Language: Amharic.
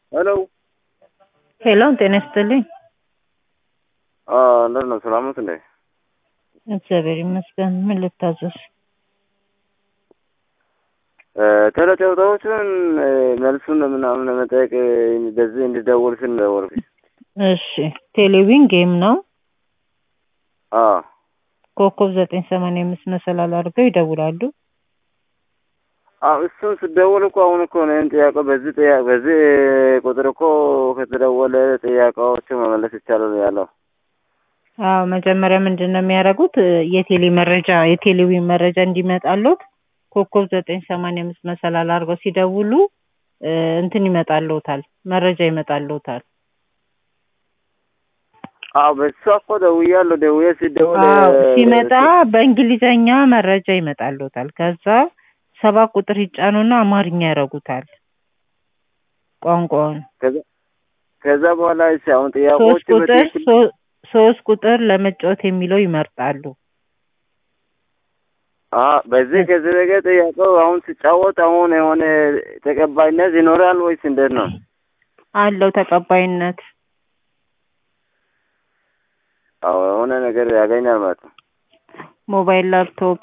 ሄሎ ሄሎ ጤና ይስጥልኝ። እንዴት ነው? ሰላም ነዎት እንዴ? እግዚአብሔር ይመስገን። ምን ልታዘዝ? ተለጨውታዎችን መልሱን ምናምን ለመጠየቅ በዚህ እንድደውል ስል ደወልኩኝ። እሺ ቴሌቪዥን ጌም ነው። አዎ ኮከብ ዘጠኝ ሰማንያ አምስት መሰላል አድርገው ይደውላሉ። አዎ እሱን ስደውል እኮ አሁን እኮ እኔን ጥያቄ በዚህ ጥያቄ በዚህ ቁጥር እኮ ከተደወለ ጥያቄዎችን መመለስ ይቻላል ያለው። አዎ መጀመሪያ ምንድን ነው የሚያደርጉት? የቴሌ መረጃ የቴሌቪዥን መረጃ እንዲመጣሉት ኮከብ ዘጠኝ ሰማንያ አምስት መሰላል አድርገው ሲደውሉ እንትን ይመጣልዎታል፣ መረጃ ይመጣልዎታል። አዎ በሷ እኮ ደውያለሁ። ደውዬ ሲደውል አዎ ሲመጣ በእንግሊዘኛ መረጃ ይመጣልዎታል። ከዛ ሰባት ቁጥር ይጫኑና አማርኛ ያደርጉታል ቋንቋውን። ከዛ- ከዛ በኋላ እሺ አሁን ሶስት ጥያቄዎች ቁጥር ሶ- ሶስት ቁጥር ለመጫወት የሚለው ይመርጣሉ። በዚህ ከዚህ ነገር ጥያቄው አሁን ሲጫወት አሁን የሆነ ተቀባይነት ይኖራል ወይስ እንዴት ነው? አለው ተቀባይነት። አዎ የሆነ ነገር ያገኛል ማለት ነው። ሞባይል፣ ላፕቶፕ